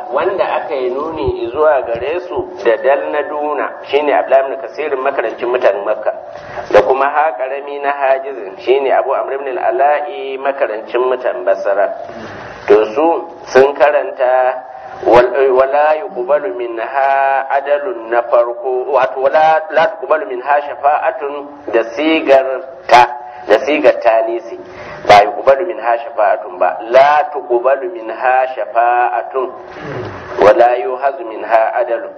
wanda aka yi nuni zuwa gare su da dal na duna shine abdullahi ibn kasirin makarancin mutanen makka da kuma ha karami na hajizin shine abu amr ibn al-ala'i makarancin mutan basara to su sun karanta wala yuqbalu minha adalun na farko wato wala la tuqbalu minha shafa'atun da sigar ta da sigar tanisi ba yuqbalu minha shafa'atun ba la tuqbalu minha shafa'atun wala yuhazu minha adalun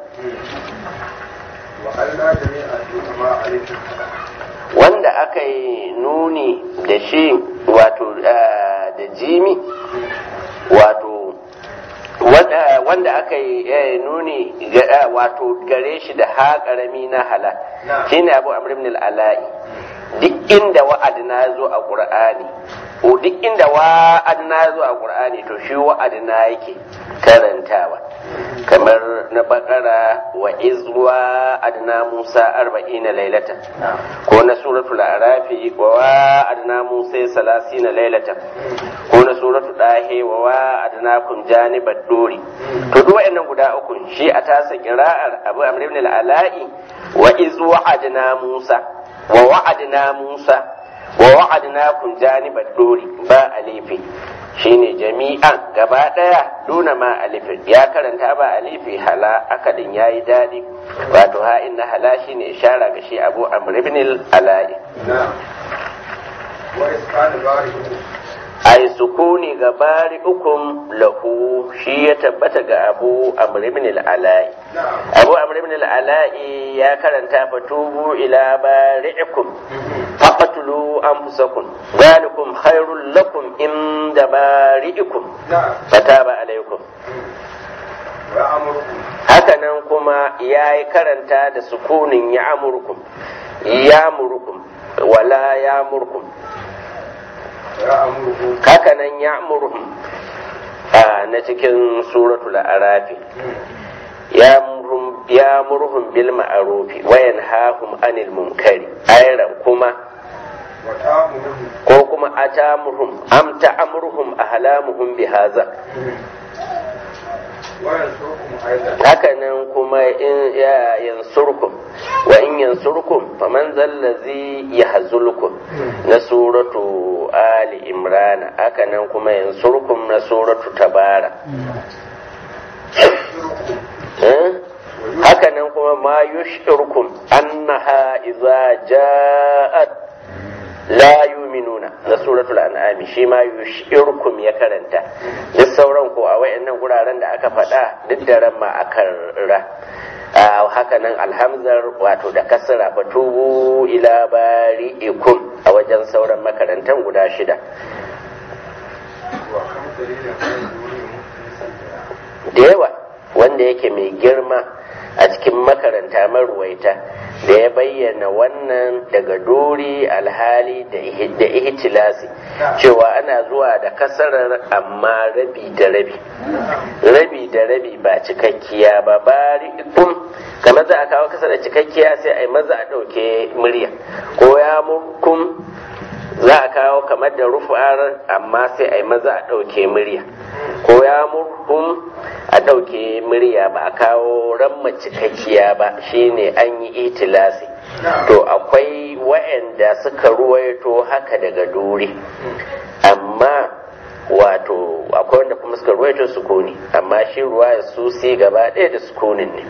wanda aka yi nuni da shi wato da jimi wato wanda aka yi nuni wato gare shi da ha karami na hala shine abu amr ibn al-ala'i duk inda wa'adina ya zo a qur'ani ko duk inda wa'adina ya zo a qur'ani to shi wa'adina yake karantawa kamar na bakara wa izwa adna musa arba'ina lailatan ko na suratul arafi wa wa adna musa salasina lailatan ko na suratul dahe wa wa adna kun janibat duri to duk wayannan guda uku shi a tasa qira'ar abu amr ibn al-ala'i wa izwa adna musa wa wa'adna musa wa wa'adna kun janibat duri ba alifi shine jami'an gaba daya duna ma alifin ya karanta ba alifi hala akadin yayi dadi wato ha inna hala shine ishara ga shi abu amr ibn al-ala'i ai sukuni ga bari ukum lahu shi ya tabbata ga abu amr ibn al-ala'i abu amr ibn al-ala'i ya karanta fatubu ila bari'ikum faqatulu anfusakum zalikum khairul lakum inda bari'ikum fataba alaykum hakanan kuma ya yi karanta da sukunin ya amurkum ya murkum wala ya murkum hakanan ya murhum na cikin suratul arafi ya murhum bil ma'arufi wa yanhahum anil munkari ayran kuma ko kuma atamurhum am ta'amurhum ahlamuhum bihaza hakanan kuma in ya yansurkum wa in yansurkum faman zallazi yahzulukum na suratu ali imrana hakanan kuma yansurkum na suratu tabara hakanan kuma ma yushirkum annaha idza ja'at la yuminuna na suratul an'ami shi ma yushirkum ya karanta duk sauran ko a wayannan guraren da aka faɗa duk da ran ma akan ra haka nan alhamzar wato da kasra fatubu ila bari'ikum a wajen sauran makarantan guda shida da yawa wanda yake mai girma a cikin makaranta maruwaita da ya bayyana wannan daga dori alhali da ihtilasi cewa ana zuwa da kasarar amma rabi da rabi rabi da rabi ba cikakkiya ba bari kum kamar za a kawo kasa da cikakkiya sai a yi maza a ɗauke murya ko ya murkum za a kawo kamar da rufa'ar amma sai a yi maza a ɗauke murya ko ya murkum a ɗauke murya ba a kawo ramma cikakkiya ba shine an yi itilasi to akwai wa'anda suka ruwaito haka daga duri amma wato akwai wanda kuma suka ruwaito sukuni amma shi ruwa ya susi gaba ɗaya da sukunin ne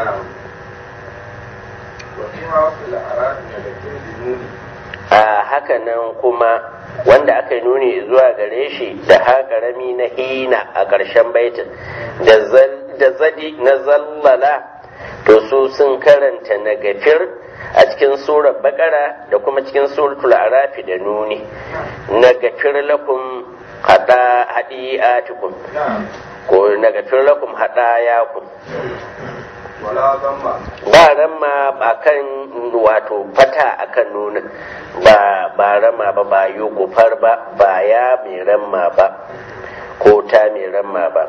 a haka nan kuma wanda aka nuni zuwa gare shi da haƙarami na hina a ƙarshen baitin da zadi na zallala to su sun karanta na gafir a cikin surar bakara da kuma cikin suratul arafi da nuni na gafir lakum hada hadi'atikum ko na gafir lakum hadayakum ba ramma ba kan wato fata akan nuna ba ba rama ba ba yi gufar ba ba ya mai ramma ba ko ta mai ramma ba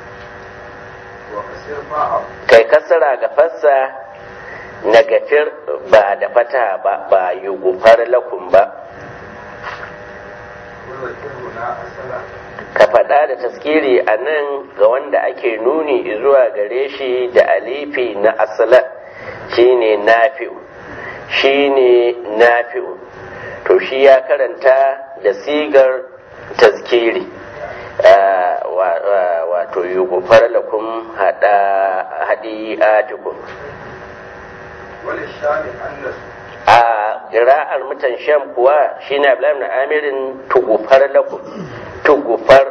kai kasara ga fassa na gafir ba da fata ba ba yi gufar lakun ba ka faɗa da taskiri a nan ga wanda ake nuni zuwa gare shi da alifi na asala shine nafi'u shine nafi'u to shi ya karanta da sigar taskiri wato yi gufar lakum haɗi atikun a ƙira'ar mutan sham kuwa shi ne abu na amirin tugufar lakum tugufar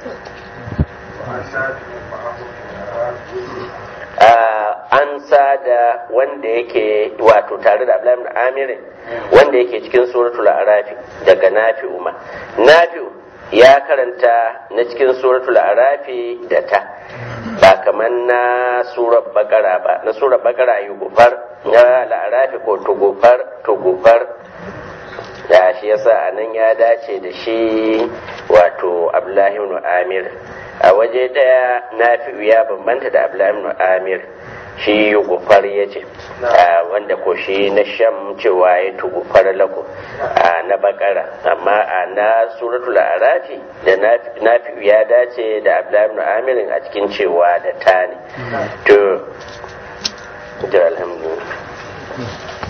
an da wanda yake wato tare da abu na amirin wanda yake cikin suratul arafi daga nafi'u ma nafi'u ya karanta na cikin suratul arafi da ta ba kamar na surar bakara ba na surar bakara yi gufar na la'arafi ko tugufar tugufar da shi yasa a nan ya dace da shi wato abdullahi ibn amir a waje daya nafi'u ya bambanta da abdullahi ibn amir shi gufar ya ce wanda ko shi na sham cewa ya tugufar lako na bakara amma a na suratul arafi da nafi'u ya dace da abdullahi ibn amirin a cikin cewa da ta ne to alhamdulillah